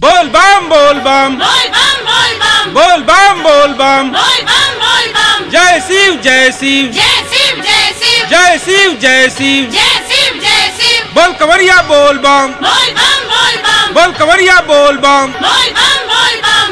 बोल बम बोल बम बोल बम बोल बम बोल बम बोल बम बोल बम बोल बम जय शिव जय शिव जय शिव जय शिव जय शिव जय शिव जय शिव जय शिव बोल कंवरिया बोल बम बोल बम बोल बम बोल कंवरिया बोल बम बोल बम बोल बम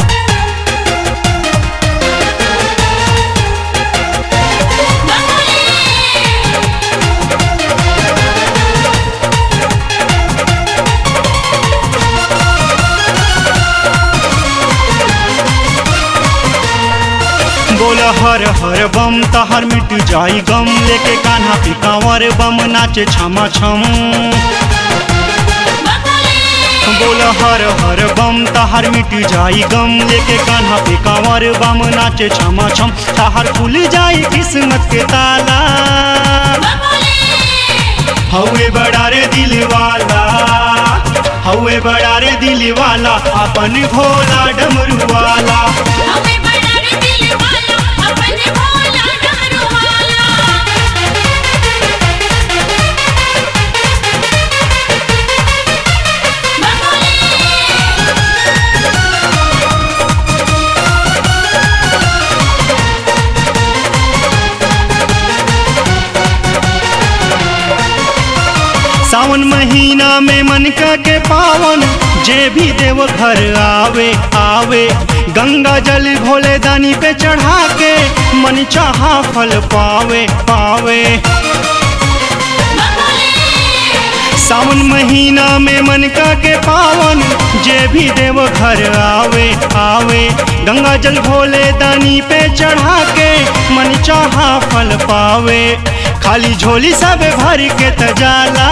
बोल हर हर बम तहर मिट जाई गम लेके कान्हा पे कांवर बम नाचे छमा छम बोल हर हर बम तहर मिट जाई गम लेके कान्हा पे कांवर बम नाचे छमा छम तहर खुल जाई किस्मत के ताला हवे बड़ा रे दिल वाला हवे बड़ा रे दिल वाला अपन भोला डमरू वाला हमें बड़ा रे दिल वाला अपने भोला डमरू वाला सावन महीना में मन का के पावन जे भी देव घर आवे आवे गंगा जल भोले दानी पे चढ़ा के मन चाहा फल पावे पावे सावन महीना में मन का के पावन जे भी देव घर आवे आवे गंगा जल भोले दानी पे चढ़ा के मन चाहा फल पावे खाली झोली सब भर के तजाला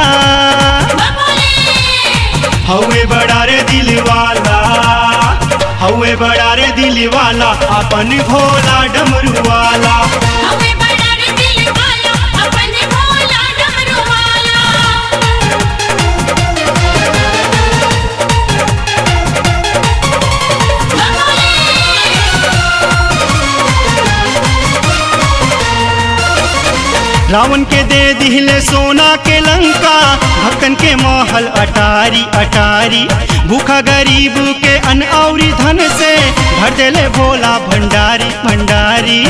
हवे बड़ा रे दिल वाला हवे बड़ा रे दिल वाला अपन भोला डमरू वाला हमें बड़ा रे दिल वाला अपने भोला डमरू वाला रावण के दे दिले सोना के लंका भक्तन के महल अटारी अटारी भूखा गरीब के अन औरी धन से भर देले भोला भंडारी भंडारी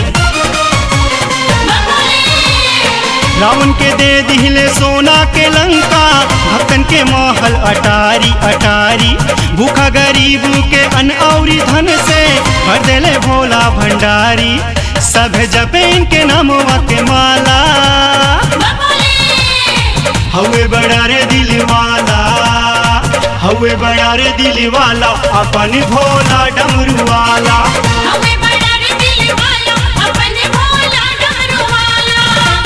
रावण के दे दिले सोना के लंका भक्तन के महल अटारी अटारी भूखा गरीब के अन औरी धन से भर देले भोला भंडारी सब जपे इनके नामवा के माला हवे बड़ा रे दिल वाला हवे बड़ा रे दिल वाला अपन भोला डमरू वाला हमें बड़ा रे दिल वाला अपने भोला डमरू वाला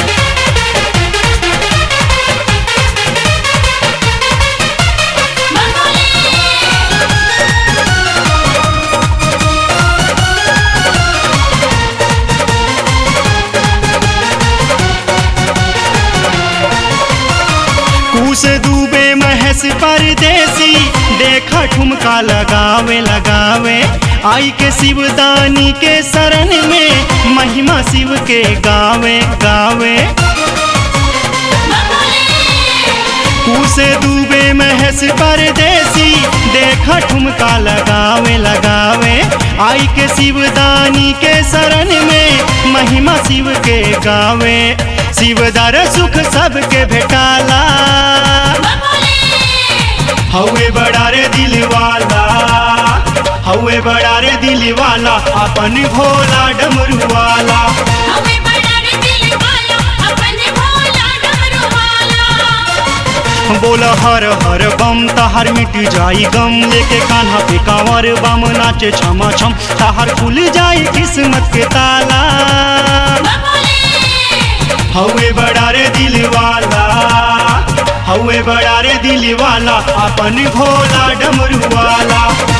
कूस डूबे महस परदेसी देखा ठुमका लगावे लगावे आई के शिवदानी के शरण में महिमा शिव के गावे गावे कूसे डूबे महस परदेसी देखा ठुमका लगावे लगावे आई के शिवदानी के शरण में महिमा शिव के गावे शिवदार सुख सबके भेटाला हवे बड़ा रे दिल वाला हवे बड़ा रे दिल वाला अपन भोला डमरू वाला हमें बड़ा रे दिल वाला अपने भोला डमरू वाला बोल हर हर बम तहार मिट जाई गम लेके कान्हा पे कांवर बम नाचे छमा छम तहार खुल जाई किस्मत के ताला हवे बड़ा रे दिल वाला हवे बड़ा रे दिल वाला अपन भोला डमरू वाला